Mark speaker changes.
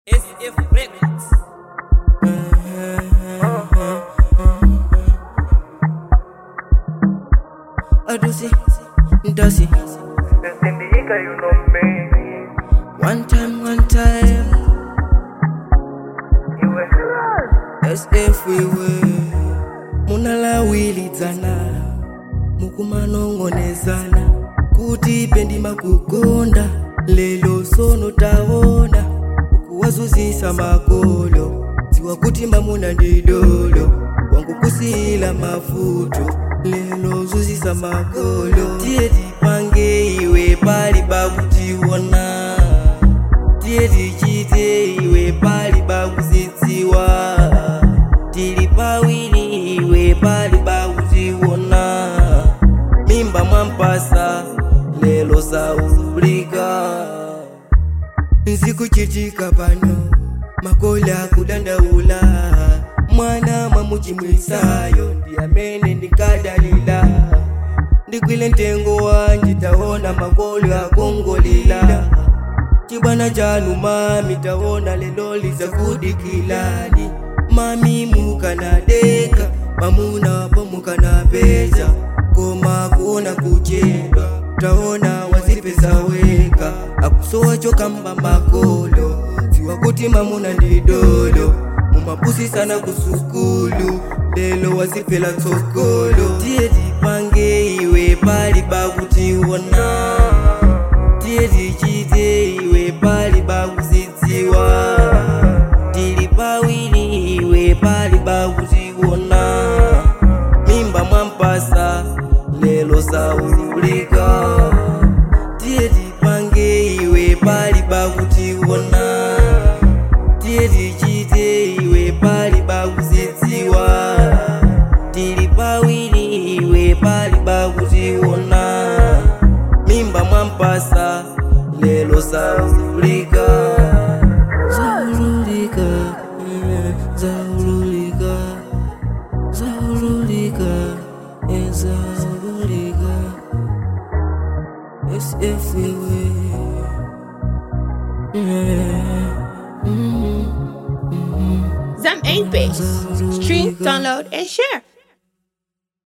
Speaker 1: SF Records.
Speaker 2: Adusi, Dasi.
Speaker 3: Destindica, you know me.
Speaker 2: One time, one time.
Speaker 3: You were
Speaker 2: SF wewe munalawilidzana mukumanong'onezana kuti pendima kukonda lelo sono taona ukuwazuzisa makolo dziwa kuti mamuna ndidolo wangu kusiyila mavuto lelo zuzisa makolo tiye tipange iwe pali bakutiwona tiye tichite iwe pali bakuzidziwa tili pawiri iwe pali bakutiwona mimba mwampasa lelo saulika nzikuchitika pano makola akudandaula mwana mwamuchimwisayo ndi amene ndikadalila ndikwile mtengo wanji taona makolo akongolila chibwana chanu mami taona lelo lizakudikilani mami mukanadeka mamuna wapo mukanapeza koma kuona kuchedwa taona wazipeza weka akusowa chokamba makolo ziwa kuti mamuna ndidolo mumapusi sana kusukulu lelo wazipela tsokolo tiye tipange iwe pali bakutiwona tiye tichite iwe pali bakuzidziwa tili pawiri iwe pali bakutiwona mimba mwampasa lelo saulika tiye tipange iwe pali bakutiwona tiye tichite iwe pali bakuzidziwa tili pawiri iwe pali bakutiwona mimba mwampasa lelo saulika zaululika eh, zaululika zaululika eh, zaululika SF wewe eh, mm,
Speaker 1: Zam 8 Base. Stream, download, and share.